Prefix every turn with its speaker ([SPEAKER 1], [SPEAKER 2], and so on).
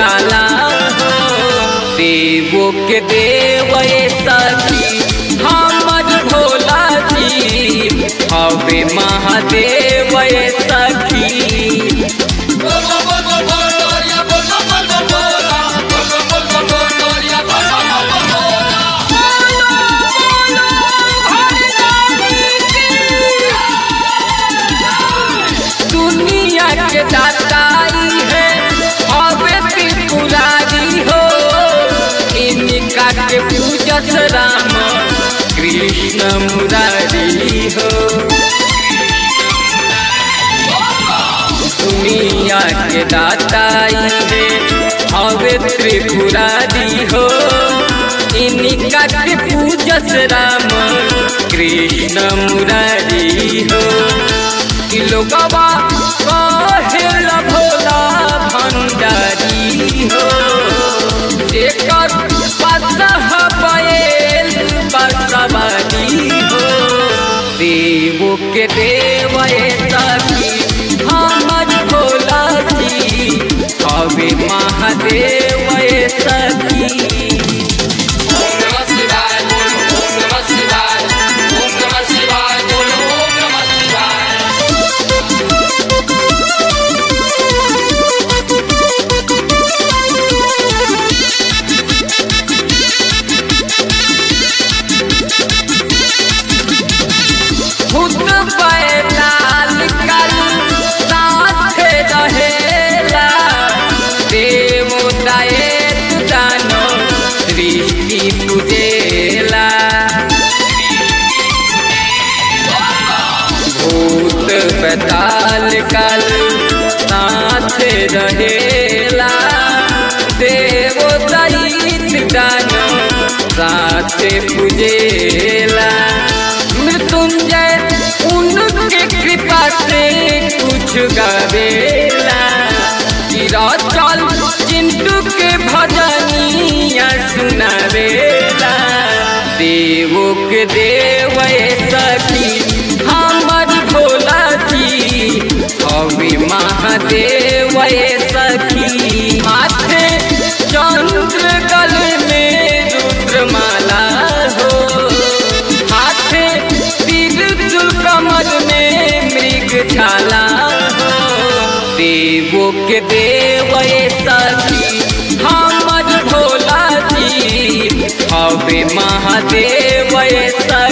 [SPEAKER 1] बुझाला हो देवो के देव ये सखी हमर भोला जी हवे महादेव ये सखी दुनिया के दाताई है हवे त्रिपुरारी हो इनका के पूजस राम कृष्ण मुरारी हो दुनिया के दाताई है हवे त्रिपुरारी हो इनका के पूजस राम कृष्ण मुरारी हो कि लोगवा कहेल भोला भंडारी हो जेकर पतह बैल बसवारी हो देवो के देव सखी हमर भोला जी हवे महादेव सखी
[SPEAKER 2] ओम नमः शिवाय बोलो ओम नमः शिवाय ओम नमः शिवाय बोलो ओम नमः शिवाय
[SPEAKER 1] खुद बैताल कल साथ रहेला देव दायित्व जानो सृष्टि पूजेला भूत बैताल कल साथ रहेला देव दायित्व जानो साथ पूजेला मृत्युंजय उनके कृपा से कुछ गावेला गिरा चल चिंटू के भजनिया सुनावेला देवो के देव सखी हमर भोला जी हवे महादेव सखी हाथे चंद्र गले में रुद्रमाला हो हाथे त्रिशूल कमर में मृग छाला हो देवो के देव सखी हमर भोला जी हवे महादेव सखी